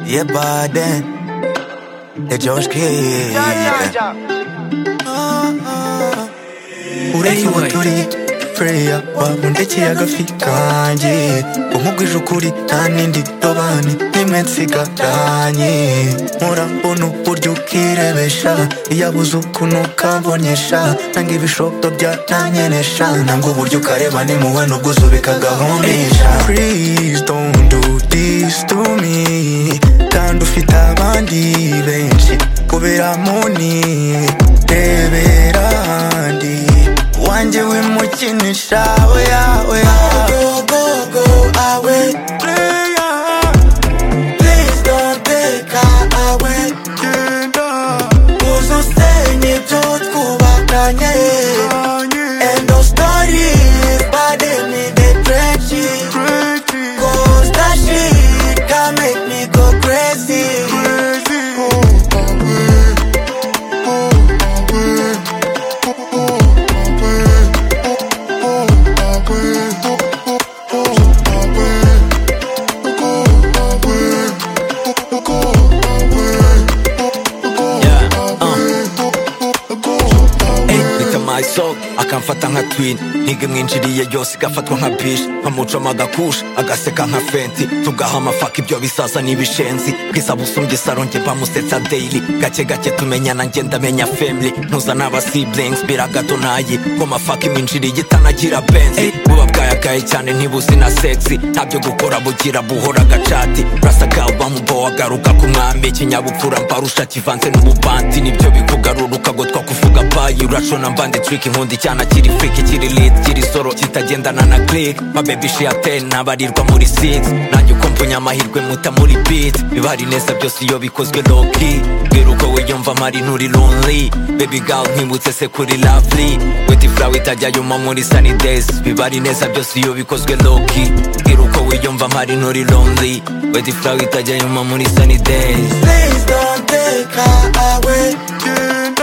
je baden De Joshki Urehiwe turi Prayer wabundeke agafi kanjye umugwije ukuri nta n'indi dobani nimwe nsigaranye murabona uburyo ukirebesha iyabuze ukuntu ukabonesha nanga ibishoto byatanyenesha nanga uburyo ukareba n'impuhwe n'ubwo uzubika agahumisha Please don't do this to me kandi ufite abandi benshi kubera muni rebera ahandi wanjye wimukinisha oya oya go go go awe player please don't take her away genda uzusenye ibyo twubakanye end of story burden in the trenches Cause that shit can make me go crazy reka mayisoka akamfata nka twini ntiga imwinjiriye yose igafatwa nka bishi nkamucoma agakusha agaseka nka fenti tugaha amafaka ibyo bisaza n'ibishenzi bwiza busumbye isaro njye bamusetsa deyiri gake gake tumenyana njye ndamenya femili ntuza n'abasiblingi biragato nayi ngo mafaka imwinjiriye itanagira benzi buba bwayagaye cyane ntibuzi na sexy ntabyo gukora bugira buhora agacati rasaka bamubo agaruka ku mwami ikinyabupfura mbarusha kivanze n'ububanti nibyo bikugaruruka ngo twakuvuga bayi urashona mbande trick inkundi cyana kiri freak kiri lit kiri soro kitagendana na click ma baby she aten nabarirwa muri 6 nanjye uko mpunya amahirwe muta muri beat bibari neza byose iyo bikozwe low key bwira uko wiyumva mari nturi lonely baby girl nkwibutse se kuri lovely weti flower itajya yuma muri sunny days bibari neza byose iyo bikozwe low key bwira uko wiyumva mari nturi lonely weti flower itajya yuma muri sunny days Please don't take her away.